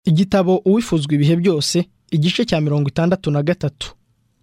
igitabo uwifuzwa ibihe byose igice cya mirongo itandatu na gatatu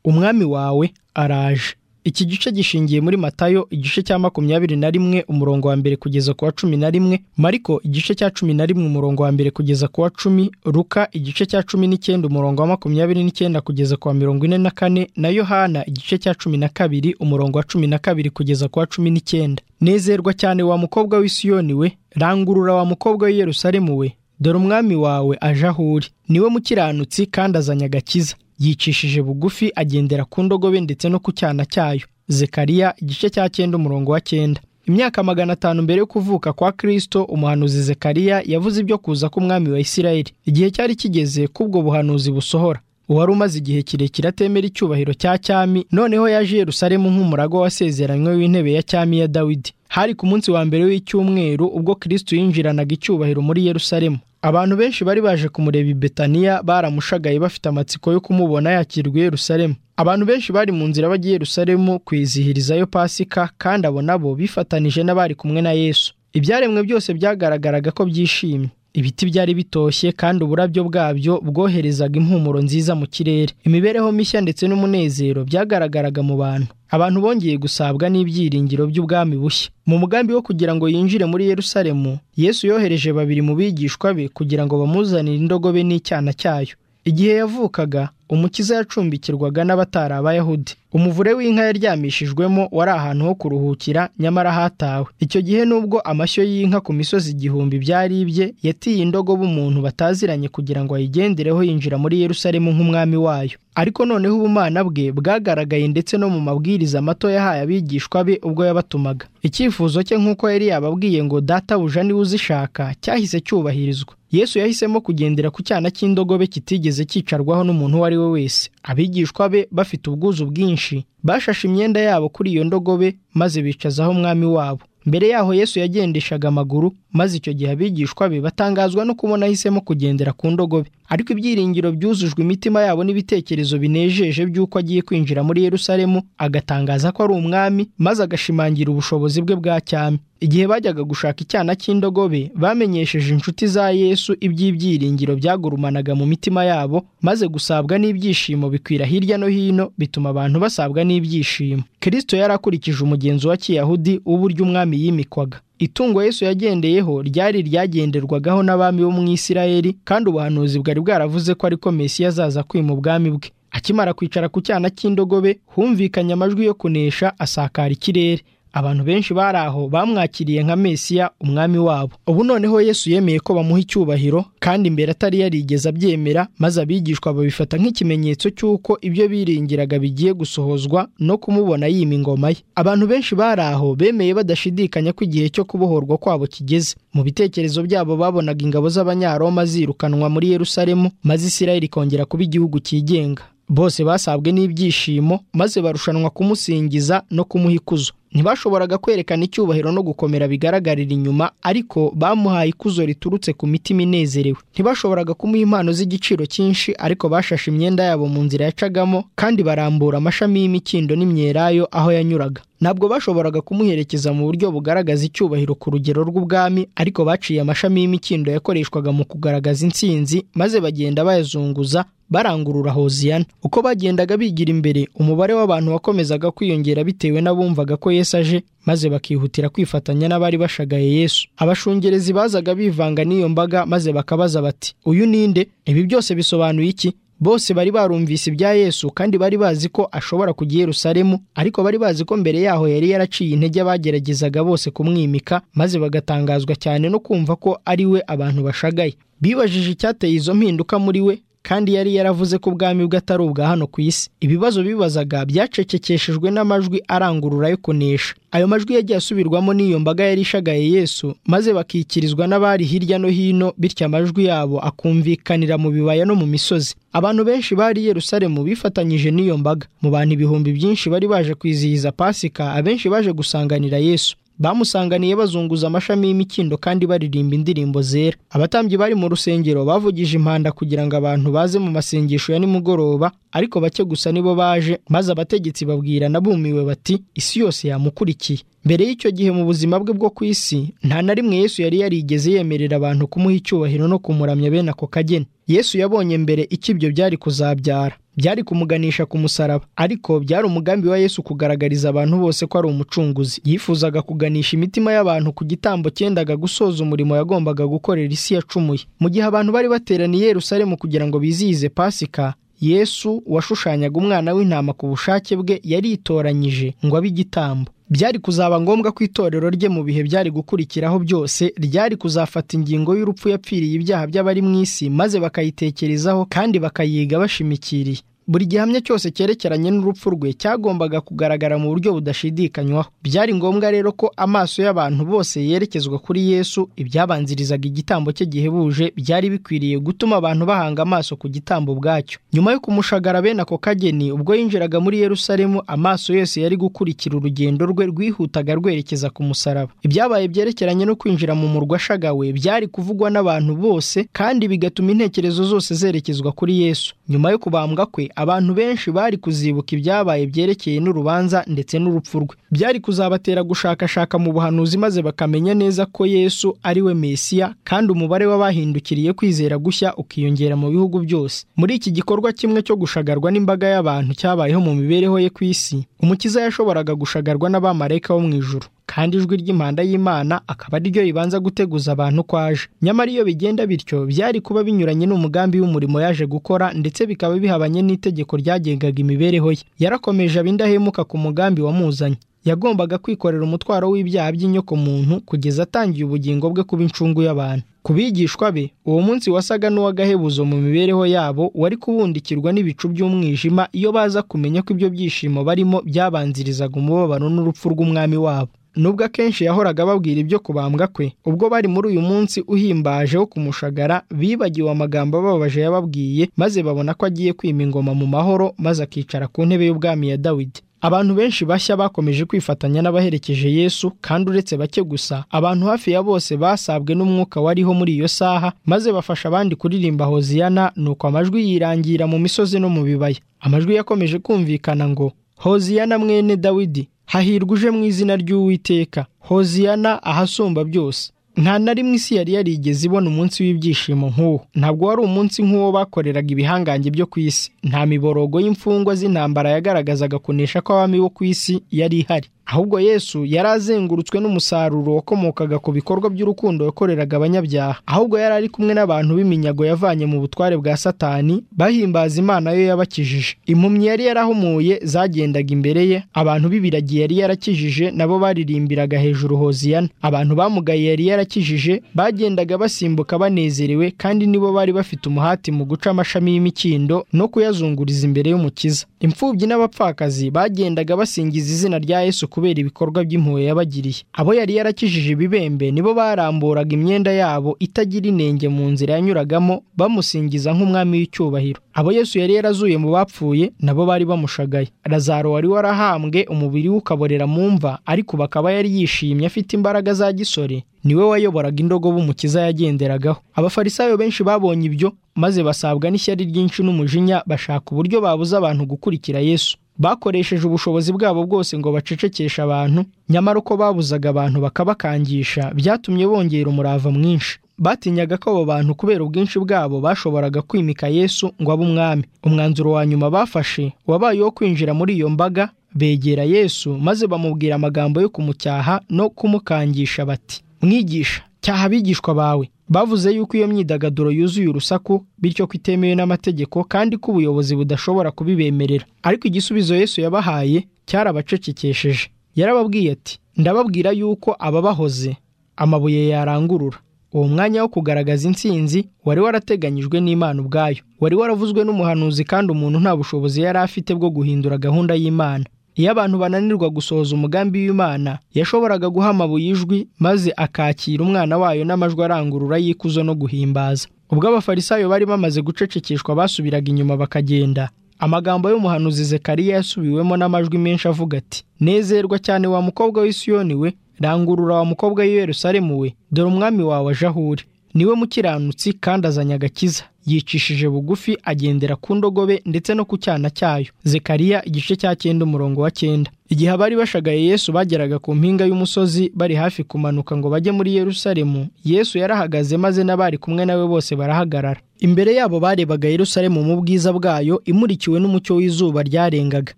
umwami wawe araje iki gice gishingiye muri matayo igice cya makumyabiri na rimwe umurongo wa mbere kugeza ku wa cumi na rimwe mariko igice cya cumi na rimwe umurongo wa mbere kugeza ku wa cumi ruka igice cya cumi n'icyenda umurongo wa makumyabiri n'icyenda kugeza ku wa mirongo ine na kane na yohana igice cya cumi na kabiri umurongo wa cumi na kabiri kugeza ku wa cumi n'icyenda nezerwa cyane wa mukobwa w'isiyoni we rangurura wa mukobwa w'i yerusalemu we dore umwami wawe aje aho uri niwe mukiranutsi kandi azanye agakiza yicishije bugufi agendera ku ndogobe ndetse no ku cyana cyayo zekariya igice cya cyenda umurongo wa cyenda imyaka magana atanu mbere yo kuvuka kwa kirisito umuhanuzi zekariya yavuze ibyo kuza k'umwami wa isirayeli igihe cyari kigeze k'ubwo buhanuzi busohora uwari umaze igihe kirekire atemera icyubahiro cya cyami noneho yaje i yerusalemu nk'umurago wasezeranywe w'intebe ya cyami ya dawidi hari ku munsi wa mbere w'icyumweru ubwo kirisito yinjiranaga icyubahiro muri yerusalemu abantu benshi bari baje kumureba i betaniya baramushagaye bafite amatsiko yo kumubona yakirwa i yerusalemu abantu benshi bari mu nzira bajya i yerusalemu kwizihirizayo pasika kandi abo nabo bifatanije n'abari kumwe na yesu ibyaremwe byose byagaragaraga ko byishimye ibiti byari bitoshye kandi uburabyo bwabyo bwoherezaga impumuro nziza mu kirere imibereho mishya ndetse n'umunezero byagaragaraga mu bantu abantu bongeye gusabwa n'ibyiringiro by'ubwami bushya mu mugambi wo kugira ngo yinjire muri yerusalemu yesu yohereje babiri mu bigishwa be kugira ngo bamuzanire indogobe n'icyana cyayo igihe yavukaga umukiza yacumbikirwaga n'abatari abayahudi umuvure w'inka yaryamishijwemo wari ahantu ho kuruhukira nyamara hatawe icyo gihe nubwo amashyo y'inka ku misozi igihumbi byaribye yatiye indogobe umuntu bataziranye kugira ngo ayigendereho yinjira muri yerusalemu nk'umwami wayo ariko noneho ubumana bwe bwagaragaye ndetse no mu mabwiriza mato yahaye abigishwa be ubwo yabatumaga icyifuzo cye nk'uko yari yababwiye ngo databuja niwe uzishaka cyahise cyubahirizwa yesu yahisemo kugendera ku cyana cy'indogobe kitigeze cyicarwaho n'umuntu uwo ari we wese abigishwa be bafite ubwuzu bwinshi bashashe imyenda yabo kuri iyo ndogobe maze bicazaho umwami wabo mbere yaho yesu yagendeshaga amaguru maze icyo gihe abigishwa be batangazwa no kubona ahisemo kugendera ku ndogobe ariko ibyiringiro byuzujwe imitima yabo n'ibitekerezo binejeje by'uko agiye kwinjira muri yerusalemu agatangaza ko ari umwami maze agashimangira ubushobozi bwe bwa cyami igihe bajyaga gushaka icyana cy'indogobe bamenyesheje inshuti za yesu iby'ibyiringiro byagurumanaga mu mitima yabo maze gusabwa n'ibyishimo bikwira hirya no hino bituma abantu basabwa n'ibyishimo kirisito yari akurikije umugenzo wa kiyahudi w'uburyo umwami yimikwaga itungo yesu yagendeyeho ryari ryagenderwagaho n'abami bo mu isirayeli kandi ubuhanuzi bwari bwaravuze ko ariko mesiya azaza kwima ubwami bwe akimara kwicara ku cyana cy'indogobe humvikanye amajwi yo kunesha asakara ikirere abantu benshi bari aho bamwakiriye nka mesiya umwami wabo ubu noneho yesu yemeye ko bamuha icyubahiro kandi mbere atari yarigeze abyemera maze abigishwa babifata nk'ikimenyetso cy'uko ibyo biringiraga bigiye gusohozwa no kumubona yima ingoma ye abantu benshi bari aho bemeye badashidikanya ko igihe cyo kubohorwa kwabo kigeze mu bitekerezo byabo babonaga ingabo z'abanyaroma zirukanwa muri yerusalemu maze isirayeli ikongera kuba igihugu cyigenga bose basabwe n'ibyishimo maze barushanwa kumusingiza no kumuha ikuzo ntibashoboraga kwerekana icyubahiro no gukomera bigaragarira inyuma ariko bamuhaye ikuzo riturutse ku mitima inezerewe ntibashoboraga kumuha impano z'igiciro cyinshi ariko bashashe imyenda yabo mu nzira yacagamo kandi barambura amashami y'imikindo n'imyelayo aho yanyuraga ntabwo bashoboraga kumuherekeza mu buryo bugaragaza icyubahiro ku rugero rw'ubwami ariko baciye amashami y'imikindo yakoreshwaga mu kugaragaza intsinzi maze bagenda bayazunguza barangurura hoziyana uko bagendaga bigira imbere umubare w'abantu wakomezaga kwiyongera bitewe n'abumvaga ko yesu aje maze bakihutira kwifatanya n'abari bashagaye yesu abashungerezi bazaga bivanga n'iyo mbaga maze bakabaza bati uyu ninde ibi byose bisobanuye iki bose bari barumvise ibya yesu kandi bari bazi ko ashobora kujya i yerusalemu ariko bari bazi ko mbere yaho yari yaraciye intege abageragezaga bose kumwimika maze bagatangazwa cyane no kumva ko ari we abantu bashagaye bibajije icyateye izo mpinduka muri we kandi yari yaravuze ko ubwami bwe atari ubwa hano ku isi ibibazo bibazaga byacecekeshejwe n'amajwi arangurura yo kunesha ayo majwi yagiye asubirwamo n'iyo mbaga yari ishagaye yesu maze bakikirizwa n'abari hirya no hino bityo amajwi yabo akumvikanira mu bibaya no mu misozi abantu benshi bari i yerusalemu bifatanyije n'iyo mbaga mu bantu ibihumbi byinshi bari baje kwizihiza pasika abenshi baje gusanganira yesu bamusanganiye bazunguza amashami y'imikindo kandi baririmba indirimbo zera abatambyi bari mu rusengero bavugije impanda kugira ngo abantu baze mu masengesho ya nimugoroba ariko bake gusa nibo baje maze abategetsi babwirana bumiwe bati isi yose yamukurikiye mbere y'icyo gihe mu buzima bwe bwo ku isi nta na rimwe yesu yari yarigeze yemerera abantu kumuha icyubahiro no kumuramya bene ako kageni yesu yabonye mbere icyo ibyo byari kuzabyara byari kumuganisha ku musaraba ariko byari umugambi wa yesu kugaragariza abantu bose ko ari umucunguzi yifuzaga kuganisha imitima y'abantu ku gitambo cyendaga gusoza umurimo yagombaga gukorera isi yacumuye mu gihe abantu bari bateraniye Yerusalemu kugira ngo bizihize pasika yesu washushanyaga umwana w'intama ku bushake bwe yaritoranyije ngo abe igitambo byari kuzaba ngombwa ko itorero rye mu bihe byari gukurikiraho byose ryari kuzafata ingingo y'urupfu yapfiriye ibyaha by'abari mu isi maze bakayitekerezaho kandi bakayiga bashimikiriye buri gihamya cyose cyerekeranye n'urupfu rwe cyagombaga kugaragara mu buryo budashidikanywaho byari ngombwa rero ko amaso y'abantu bose yerekezwa kuri yesu ibyabanzirizaga igitambo cye gihebuje byari bikwiriye gutuma abantu bahanga amaso ku gitambo ubwacyo nyuma yo kumushagara bene ako kageni ubwo yinjiraga muri yerusalemu amaso yose yari gukurikira urugendo rwe rwihutaga rwerekeza ku musaraba ibyabaye byerekeranye no kwinjira mu murwa ashagawe byari kuvugwa n'abantu bose kandi bigatuma intekerezo zose zerekezwa kuri yesu nyuma yo kubambwa kwe abantu benshi bari kuzibuka ibyabaye byerekeye n'urubanza ndetse n'urupfu rwe byari kuzabatera gushakashaka mu buhanuzi maze bakamenya neza ko yesu ari we mesiya kandi umubare w'abahindukiriye kwizera gushya ukiyongera mu bihugu byose muri iki gikorwa kimwe cyo gushagarwa n'imbaga y'abantu cyabayeho mu mibereho ye ku isi umukiza yashoboraga gushagarwa n'abamarayika bo mu ijuru kandi ijwi ry'impanda y'imana akaba ari ryo ribanza guteguza abantu ko aje nyamara iyo bigenda bityo byari kuba binyuranye n'umugambi w'umurimo yaje gukora ndetse bikaba bihabanye n'itegeko ryagengaga imibereho ye yarakomeje abindahemuka ku mugambi wamuzanye yagombaga kwikorera umutwaro w'ibyaha by'inyokomuntu kugeza atangiye ubugingo bwe kuba incungu y'abantu ku bigishwa be uwo munsi wasaga n'uw'agahebuzo mu mibereho yabo wari kubundikirwa n'ibicu by'umwijima iyo baza kumenya ko ibyo byishimo barimo byabanzirizaga umubabaro n'urupfu rw'umwami wabo nubwo akenshi yahoraga ababwira ibyo kubambwa kwe ubwo bari muri uyu munsi uhimbaje wo kumushagara bibagiwe amagambo ababaje yababwiye maze babona ko agiye kwima ingoma mu mahoro maze akicara ku ntebe y'ubwami ya dawidi abantu benshi bashya bakomeje kwifatanya n'abaherekeje yesu kandi uretse bake gusa abantu hafi ya bose basabwe n'umwuka wariho muri iyo saha maze bafasha abandi kuririmba hoziyana nuko amajwi yirangira mu misozi no mu bibaya amajwi yakomeje kumvikana ngo hoziyana mwene dawidi hahirwa uje mu izina ry'uwiteka hoziyana ahasumba byose nta na rimwe isi yari yarigeze ibona umunsi w'ibyishimo nk'uwo ntabwo wari umunsi nk'uwo bakoreraga ibihangange byo ku isi nta miborogo y'imfungwa z'intambara yagaragazaga kunesha kw'abami bo ku isi yari ihari ahubwo yesu yari azengurutswe n'umusaruro wakomokaga ku bikorwa by'urukundo yakoreraga abanyabyaha ahubwo yari ari kumwe n'abantu b'iminyago yavanye mu butware bwa satani bahimbaza imana yo yabakijije impumyi yari yarahumuye zagendaga imbere ye abantu b'ibiragi yari yarakijije nabo baririmbiraga hejuru hoziyana abantu bamugaye yari yarakijije bagendaga basimbuka banezerewe kandi nibo bari bafite umuhati mu guca amashami y'imikindo no kuyazunguriza imbere y'umukiza imfubyi n'abapfakazi bagendaga basingiza izina rya yesu kubera ibikorwa by'impuhwe yabagiriye abo yari yarakijije ibibembe nibo baramburaga imyenda yabo itagira inenge mu nzira yanyuragamo bamusingiza nk'umwami w'icyubahiro abo yesu yari yarazuye mu bapfuye nabo bari bamushagaye razaro wari warahambwe umubiri we ukaborera mu mva ariko bakaba yari yishimye afite imbaraga za gisore niwe wayoboraga indogobe umukiza yagenderagaho abafarisayo benshi babonye ibyo maze basabwa n'ishyari ryinshi n'umujinya bashaka uburyo babuza abantu gukurikira yesu bakoresheje ubushobozi bwabo bwose ngo bacecekeshe abantu nyamara uko babuzaga abantu bakabakangisha byatumye bongera umurava mwinshi batinyaga ko abo bantu kubera ubwinshi bwabo bashoboraga kwimika yesu ngo abe umwami umwanzuro wa nyuma bafashe wabaye uwo kwinjira muri iyo mbaga begera yesu maze bamubwira amagambo yo kumucyaha no kumukangisha bati mwigisha cyaha abigishwa bawe bavuze yuko iyo myidagaduro yuzuye urusaku bityo ko itemewe n'amategeko kandi ko ubuyobozi budashobora kubibemerera ariko igisubizo yesu yabahaye cyarabacecekesheje yarababwiye ati ndababwira yuko ababahoze amabuye yarangurura uwo mwanya wo kugaragaza intsinzi wari warateganyijwe n'imana ubwayo wari waravuzwe n'umuhanuzi kandi umuntu nta bushobozi yari afite bwo guhindura gahunda y'imana iyo abantu bananirwa gusohoza umugambi w'imana yashoboraga guha amabuye ijwi maze akakira umwana wayo n'amajwi arangurura y'ikuzo no guhimbaza ubwo abafarisayo bari bamaze gucecekeshwa basubiraga inyuma bakagenda amagambo y'umuhanuzi zekariya yasubiwemo n'amajwi menshi avuga ati nezerwa cyane wa mukobwa w'isiyoni we rangurura wa mukobwa w'i Yerusalemu we dore umwami wawe aje aho uri niwe mukiranutsi kandi azanye agakiza yicishije bugufi agendera ku ndogobe ndetse no ku cyana cyayo zekariya igice cya cyenda umurongo wa cyenda igihe abari bashagaye yesu bageraga ku mpinga y'umusozi bari hafi kumanuka ngo bajye muri yerusalemu yesu yarahagaze maze n'abari kumwe nawe bose barahagarara imbere yabo barebaga yerusalemu mu bwiza bwayo imurikiwe n'umucyo w'izuba ryarengaga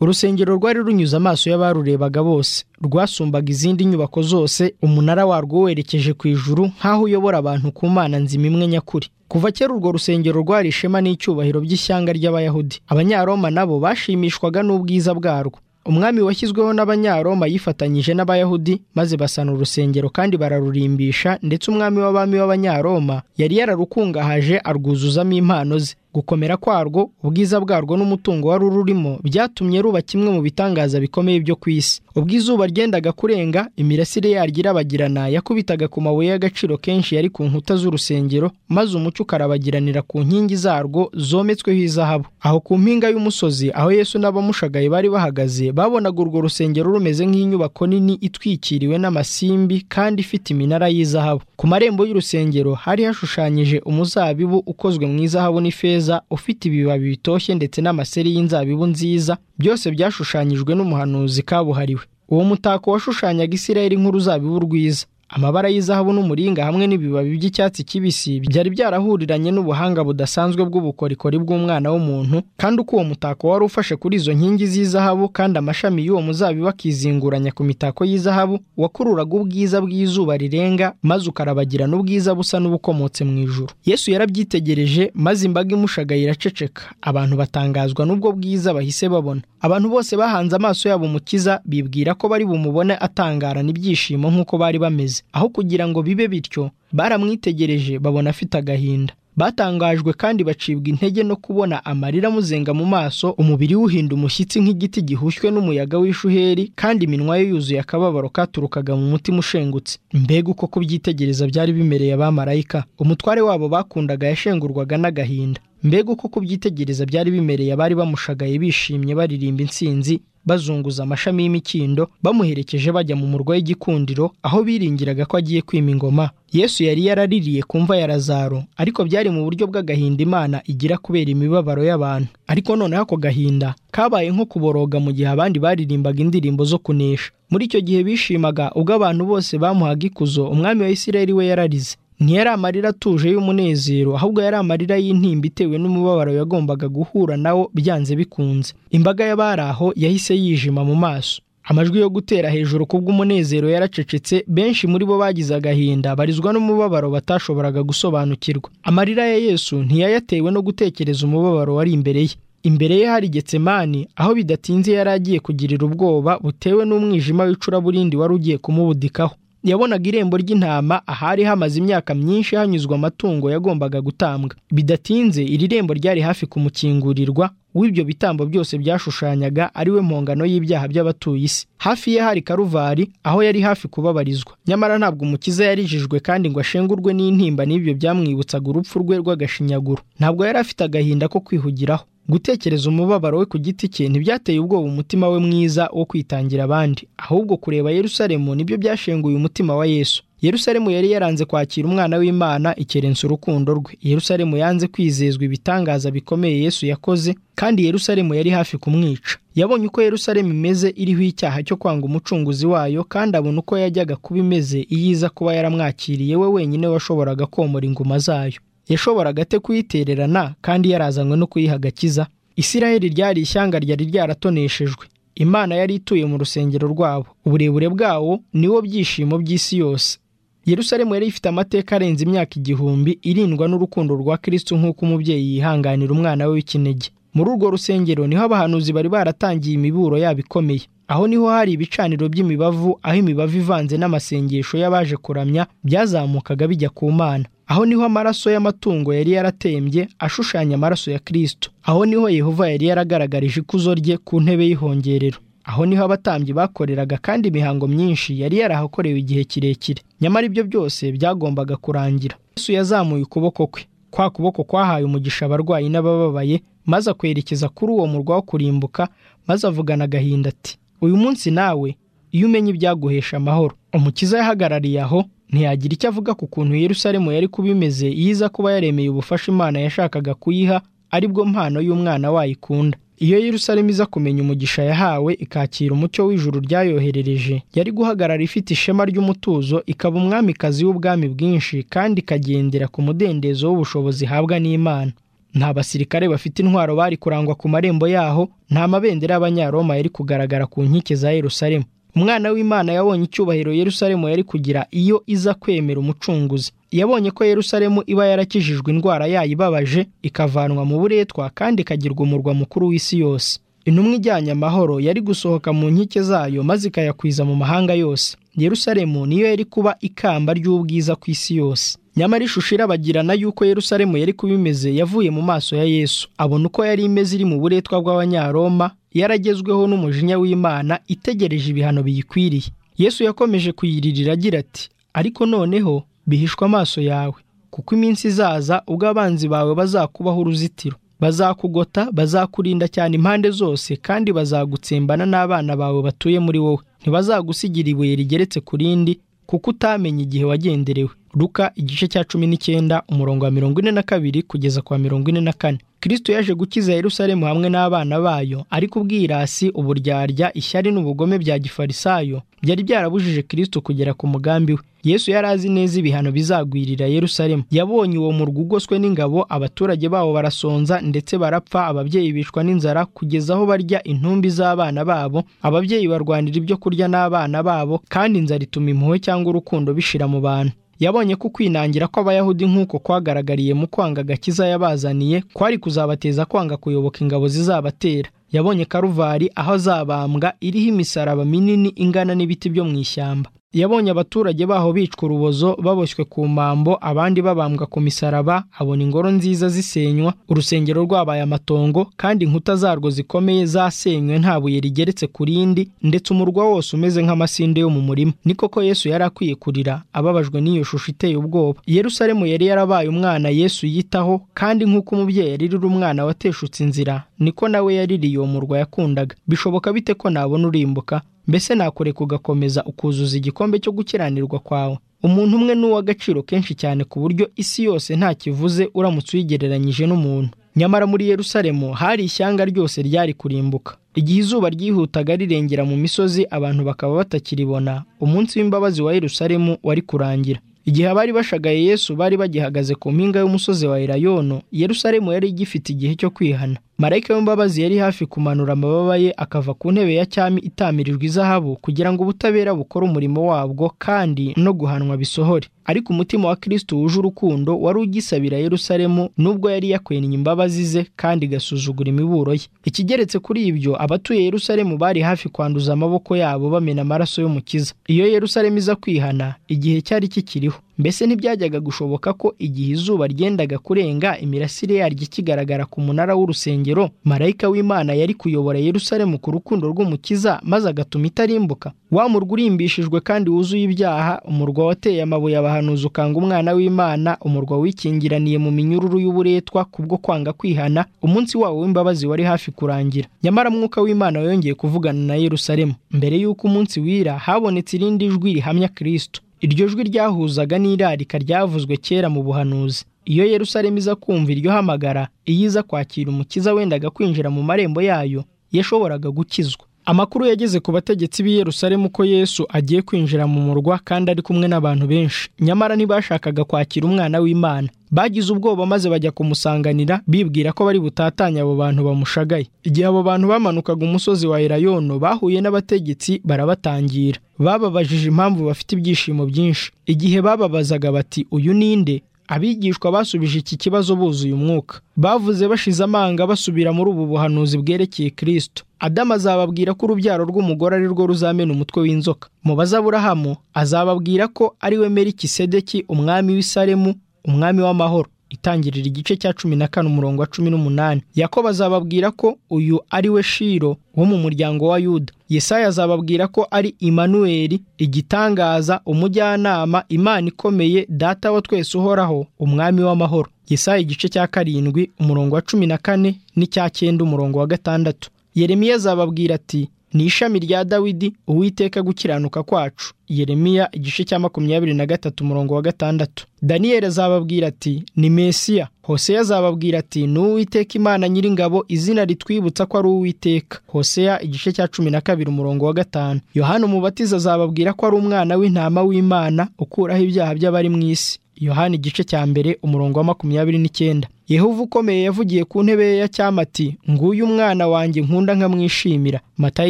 urusengero rwari runyuze amaso y'abarurebaga bose rwasumbaga izindi nyubako zose umunara warwo werekeje ku ijuru nk'aho uyobora abantu ku mana nzima imwe nyakuri kuva kera urwo rusengero rwari ishema n'icyubahiro by'ishyanga ry'abayahudi abanyaroma nabo bashimishwaga n'ubwiza bwarwo umwami washyizweho n'abanyaroma yifatanyije n'abayahudi maze basana urusengero kandi bararurimbisha ndetse umwami w'abami w'abanyaroma yari yararukungahaje arwuzuzamo impano ze gukomera kwarwo ubwiza bwarwo n'umutungo wari ururimo byatumye ruba kimwe mu bitangaza bikomeye byo ku isi ubwo izuba ryendaga kurenga imirasire yaryo irabagirana yakubitaga ku mabuye y'agaciro kenshi yari ku nkuta z'urusengero maze umucyo ukarabagiranira ku nkingi zarwo zometsweho izahabu aho ku mpinga y'umusozi aho yesu n'abamushagaye bari bahagaze babonaga urwo rusengero rumeze nk'inyubako nini itwikiriwe n'amasimbi kandi ifite iminara y'izahabu ku marembo y'urusengero hari hashushanyije umuzabibu ukozwe mu izahabu n'ifeza ufite ibibabi bitoshye ndetse n'amaseri y'inzabibu nziza byose byashushanyijwe n'umuhanuzi kabuhariwe uwo mutako washushanyaga isirayeli nk'uruzabibu rwiza amabara y'izahabu n'umuringa hamwe n'ibibabi by'icyatsi kibisi byari byarahuriranye n'ubuhanga budasanzwe bw'ubukorikori bw'umwana w'umuntu kandi uko uwo mutako wari ufashe kuri izo nkingi z'izahabu kandi amashami y'uwo muzabibu akizinguranya ku mitako y'izahabu wakururaga ubwiza bw'izuba rirenga maze ukarabagirana ubwiza busa n'ubukomotse mu ijuru yesu yarabyitegereje maze imbaga imushagaye iraceceka abantu batangazwa n'ubwo bwiza bahise babona abantu bose bahanze amaso yabo umukiza bibwira ko bari bumubone atangarana ibyishimo nk'uko bari bameze aho kugira ngo bibe bityo baramwitegereje babona afite agahinda batangajwe kandi bacibwa intege no kubona amarira amuzenga mu maso umubiri wuhinda umushyitsi nk'igiti gihushywe n'umuyaga w'ishuheri kandi iminwa ye yuzuye akababaro katurukaga mu mutima ushengutse mbega uko kubyitegereza byari bimereye abamarayika umutware wabo bakundaga yashengurwaga n'agahinda mbega uko kubyitegereza byari bimereye abari bamushagaye bishimye baririmba intsinzi bazunguza amashami y'imikindo bamuherekeje bajya mu murwa w'igikundiro aho biringiraga ko agiye kwima ingoma yesu yari yaraririye ku mva ya lazaro ariko byari mu buryo bw'agahinda imana igira kubera imibabaro y'abantu ariko noneho ako gahinda kabaye nko kuboroga mu gihe abandi baririmbaga indirimbo zo kunesha muri icyo gihe bishimaga ubwo abantu bose bamuhaga ikuzo umwami wa isirayeli we yararize ntiyari amarira atuje y'umunezero ahubwo yari amarira y'intimba itewe n'umubabaro yagombaga guhura nawo byanze bikunze imbaga y'abari aho yahise yijima mu maso amajwi yo gutera hejuru kubw'umunezero yaracecetse benshi muri bo bagize agahinda barizwa n'umubabaro batashoboraga gusobanukirwa amarira ya yesu ntiyayatewe no gutekereza umubabaro wari imbere ye imbere ye hari getsemani aho bidatinze yari agiye kugirira ubwoba butewe n'umwijima w'icuraburindi wari ugiye kumubudikaho yabonaga irembo ry'intama ahari hamaze imyaka myinshi hanyuzwa amatungo yagombaga gutambwa bidatinze iri rembo ryari hafi kumukingurirwa w'ibyo bitambo byose byashushanyaga ari we mpongano y'ibyaha by'abatuye isi hafi ye hari karuvari aho yari hafi kubabarizwa nyamara ntabwo umukiza yarijijwe kandi ngo ashengurwe n'intimba n'ibyo byamwibutsaga urupfu rwe rw'agashinyaguro ntabwo yari afite agahinda ko kwihugiraho gutekereza umubabaro we ku giti cye ntibyateye ubwoba umutima we mwiza wo kwitangira abandi ahubwo kureba yerusalemu nibyo byashenguye umutima wa yesu yerusalemu yari yaranze kwakira umwana w'imana ikerensa urukundo rwe yerusalemu yanze kwizezwa ibitangaza bikomeye yesu yakoze kandi yerusalemu yari hafi kumwica yabonye uko yerusalemu imeze iriho icyaha cyo kwanga umucunguzi wayo kandi abona uko yajyaga kuba imeze iyo iza kuba yaramwakiriye we wenyine washoboraga komora inguma zayo yashoboraga ate kuyitererana kandi yarazanywe no kuyiha agakiza isirayeli ryari ishyanga ryari ryaratoneshejwe imana yari ituye mu rusengero rwabo uburebure bwawo niwo byishimo by'isi yose yerusalemu yari ifite amateka arenze imyaka igihumbi irindwa n'urukundo rwa kirisitu nk'uko umubyeyi yihanganira umwana we w'ikinege muri urwo rusengero niho abahanuzi bari baratangiye imiburo yabo ikomeye aho niho hari ibicaniro by'imibavu aho imibavu ivanze n'amasengesho y'abaje kuramya byazamukaga bijya ku mana aho niho amaraso y'amatungo yari yaratembye ashushanya amaraso ya kirisitu aho niho yehova yari yaragaragarije ikuzo rye ku ntebe y'ihongerero aho niho abatambyi bakoreraga kandi imihango myinshi yari yarahakorewe igihe kirekire nyamara ibyo byose byagombaga kurangira yesu yazamuye ukuboko kwe kwa kuboko kwahaye umugisha abarwayi n'abababaye maze akwerekeza kuri uwo murwa wo kurimbuka maze avugana agahinda ati uyu munsi nawe iyo umenye ibyaguhesha amahoro umukiza yahagarariye aho ntiyagira icyo avuga ku kuntu yerusalemu yari kuba imeze iyo iza kuba yaremeye ubufasha imana yashakaga kuyiha aribwo mpano y'umwana wayo ikunda iyo yerusalemu iza kumenya umugisha yahawe ikakira umucyo w'ijuru ryayoherereje yari guhagarara ifite ishema ry'umutuzo ikaba umwamikazi w'ubwami bwinshi kandi ikagendera ku mudendezo w'ubushobozi ihabwa n'imana nta basirikare bafite intwaro bari kurangwa ku marembo yaho nta mabendera y'abanyaroma yari kugaragara ku nkike za yerusalemu umwana w'imana yabonye icyubahiro yerusalemu yari kugira iyo iza kwemera umucunguzi yabonye ko yerusalemu iba yarakijijwe indwara yayo ibabaje ikavanwa mu buretwa kandi ikagirwa umurwa mukuru w'isi yose intumwa ijyanye amahoro yari gusohoka mu nkike zayo maze ikayakwiza mu mahanga yose yerusalemu niyo yari kuba ikamba ry'ubwiza ku isi yose nyamara ishusho irabagirana y'uko yerusalemu yari kuba imeze yavuye mu maso ya yesu abona uko yari imeze iri mu buretwa bw'abanyaroma yaragezweho n'umujinya w'imana itegereje ibihano biyikwiriye yesu yakomeje kuyiririra agira ati ariko noneho bihishwe amaso yawe kuko iminsi izaza ubwo abanzi bawe bazakubaho uruzitiro bazakugota bazakurinda cyane impande zose kandi bazagutsembana n'abana bawe batuye muri wowe ntibazagusigira ibuye rigeretse ku rindi kuko utamenya igihe wagenderewe ruka igice cya cumi n'icyenda umurongo wa mirongo ine na kabiri kugeza kwa mirongo ine na kane kirisito yaje gukiza yerusalemu hamwe n'abana bayo ariko ubwirasi uburyarya ishyari n'ubugome bya gifarisayo byari byarabujije kirisito kugera ku mugambi we yesu yari azi neza ibihano bizagwirira yerusalemu yabonye uwo murwa ugoswe n'ingabo abaturage bawo barasonza ndetse barapfa ababyeyi bicwa n'inzara kugeza aho barya intumbi z'abana babo ababyeyi barwanira ibyo kurya n'abana babo kandi inzara ituma impuhwe cyangwa urukundo bishira mu bantu yabonye ko kwinangira kw'abayahudi nk'uko kwagaragariye mu kwanga agakiza yabazaniye kwari kuzabateza kwanga kuyoboka ingabo zizabatera yabonye karuvari aho azabambwa iriho imisaraba minini ingana n'ibiti byo mu ishyamba yabonye abaturage baho bicwa urubozo baboshywe ku mpambo abandi babambwa ku misaraba abona ingoro nziza zisenywa urusengero rwabaye amatongo kandi inkuta zarwo zikomeye zasenywe nta buye rigeretse ku rindi ndetse umurwa wose umeze nk'amasinde yo mu murima ni koko yesu yari akwiye kurira ababajwe n'iyo shusho iteye ubwoba yerusalemu yari yarabaye umwana yesu yitaho kandi nk'uko umubyeyi yaririra umwana wateshutse inzira niko nawe yaririye uwo murwa yakundaga bishoboka bite ko nabona urimbuka mbese nakureka ugakomeza ukuzuza igikombe cyo gukiranirwa kwawe umuntu umwe ni uw'agaciro kenshi cyane ku buryo isi yose nta kivuze uramutse uyigereranyije n'umuntu nyamara muri yerusalemu hari ishyanga ryose ryari kurimbuka igihe izuba ryihutaga rirengera mu misozi abantu bakaba batakiribona umunsi w'imbabazi wa yerusalemu wari kurangira igihe abari bashagaye yesu bari bagihagaze ku mpinga y'umusozi wa irayono yerusalemu yari igifite igihe cyo kwihana marayika w'imbabazi yari hafi kumanura amababa ye akava ku ntebe ya cyami itamirijwe izahabu kugira ngo ubutabera bukore umurimo wabwo kandi no guhanwa bisohore ariko umutima wa kirisito wuje urukundo wari ugisabira yerusalemu nubwo yari yakwennye imbabazi ze kandi igasuzugura imiburo ye ikigeretse kuri ibyo abatuye yerusalemu bari hafi kwanduza amaboko yabo bamena amaraso y'umukiza iyo yerusalemu iza kwihana igihe cyari kikiriho mbese ntibyajyaga gushoboka ko igihe izuba ryendaga kurenga imirasire yaryo ikigaragara ku munara w'urusengero marayika w'imana yari kuyobora yerusalemu ku rukundo rw'umukiza maze agatuma itarimbuka wa murwa urimbishijwe kandi wuzuye ibyaha umurwa wateye amabuye abahanuzi ukanga umwana w'imana umurwa wikingiraniye mu minyururu y'uburetwa kubwo kwanga kwihana umunsi wawo w'imbabazi wari hafi kurangira nyamara mwuka w'imana yongeye kuvugana na yerusalemu mbere y'uko umunsi wira habonetse irindi jwi rihamya kirisito iryo jwi ryahuzaga n'irarika ryavuzwe kera mu buhanuzi iyo yerusalemu iza kumva iryo hamagara iyo iza kwakira umukiza wendaga kwinjira mu marembo yayo yashoboraga gukizwa amakuru yageze ku bategetsi b'i Yerusalemu ko yesu agiye kwinjira mu murwa kandi ari kumwe n'abantu benshi nyamara ntibashakaga kwakira umwana w'imana bagize ubwoba maze bajya kumusanganira bibwira ko bari butatanye abo bantu bamushagaye igihe abo bantu bamanukaga umusozi wa irayono bahuye n'abategetsi barabatangira bababajije impamvu bafite ibyishimo byinshi igihe bababazaga bati uyu ninde abigishwa basubije iki kibazo buzuye umwuka bavuze bashize amanga basubira muri ubu buhanuzi bwerekeye kirisito adamu azababwira ko urubyaro rw'umugore ari rwo ruzamena umutwe w'inzoka mu bazaburahamu azababwira ko ari we merikisedeki umwami w'isaremu umwami w'amahoro itangirira igice cya cumi na kane umurongo wa cumi n'umunani yakobo azababwira ko uyu ari we shiro wo mu muryango wa yuda yesaya azababwira ko ari imanuweli igitangaza umujyanama imana ikomeye data wa twese uhoraho umwami w'amahoro yesaya igice cya karindwi umurongo wa cumi na kane n'icya cyenda umurongo wa gatandatu yeremiya azababwira ati ni ishami rya dawidi uwiteka gukiranuka kwacu yeremiya igice cya makumyabiri na gatatu umurongo wa gatandatu daniyeli azababwira ati ni mesiya hoseya azababwira ati ni uwiteka imana nyiringabo izina ritwibutsa ko ari uwiteka hoseya igice cya cumi na kabiri umurongo wa gatanu yohana umubatiza azababwira ko ari umwana w'intama w'imana ukuraho ibyaha by'abari mu isi yohana igice cya mbere umurongo wa makumyabiri n'icyenda yehova ukomeye yavugiye ku ntebe ye ya cyama ati nguyu umwana wanjye nkunda nkamwishimira matayo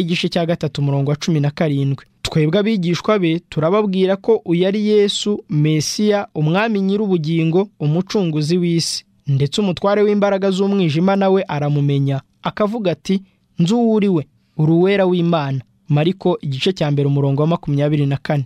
igice cya gatatu umurongo wa cumi na karindwi twebwe abigishwa be turababwira ko uyu ari yesu mesiya umwami nyir'ubugingo umucunguzi w'isi ndetse umutware w'imbaraga z'umwijima nawe aramumenya akavuga ati nzu uri we uruwera w'imana mariko igice cya mbere umurongo wa makumyabiri na kane